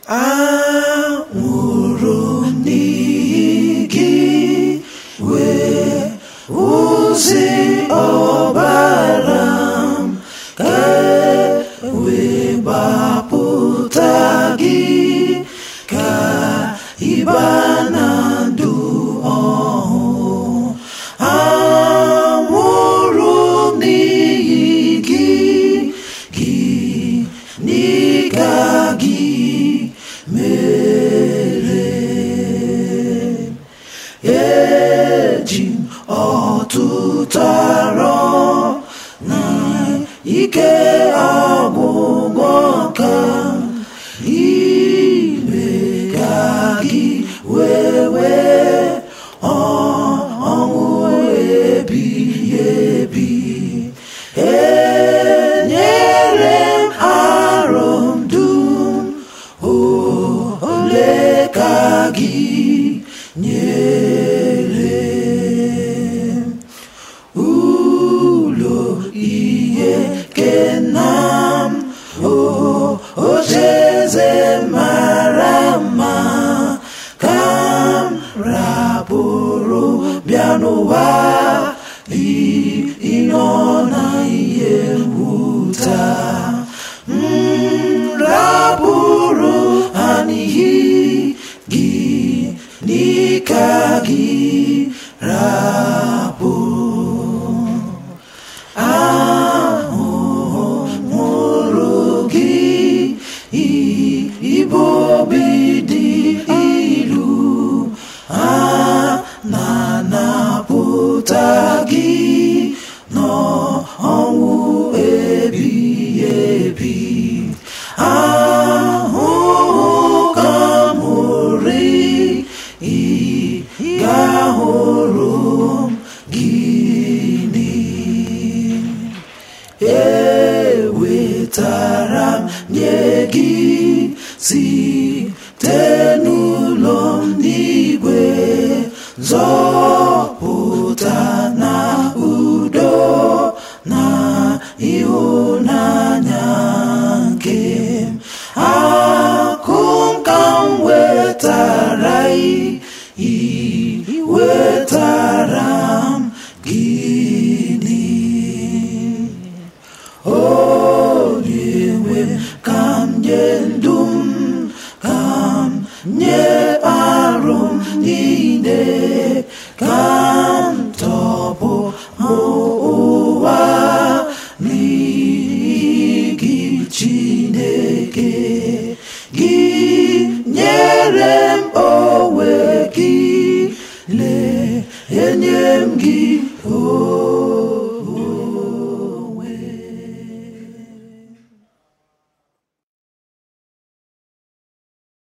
anwụrụ m n'ihi gị wee ozi ọbara m ka e wee gbapụta gị ka ịba na ndụ ọhụụ anwụrụ m n'ihi gị gị n'ịga gị mere eji m ọtụtụ arọ na ike ọgwụgwọ ka ime ka gị wee wee ọṅụ ebighị ebi enyere m arọ m dum ole ka gị nyere m ụlọ ihe kena m o ocheeze mara mma ka m rapụrụ bịa n'ụwa ịnọ na ihe mwụta m rapụrụ ha n'ihi gị n'ike gị rapụ ahụhụ mụrụ gị ibo obi dị ilu a na-anapụta gị n'ọnwụ ebighị ebi ahụhụ ka mụrụ ị ga-ahụrụ m gịnị ewetara m nye gị site n'ụlọ m n'igwe zọpụta na udo na ịhụnanya nke m akụ m ka m wetara ị wetara m gịnị onyenwe ka m nye ndụ m ka m nye arụ m niile ka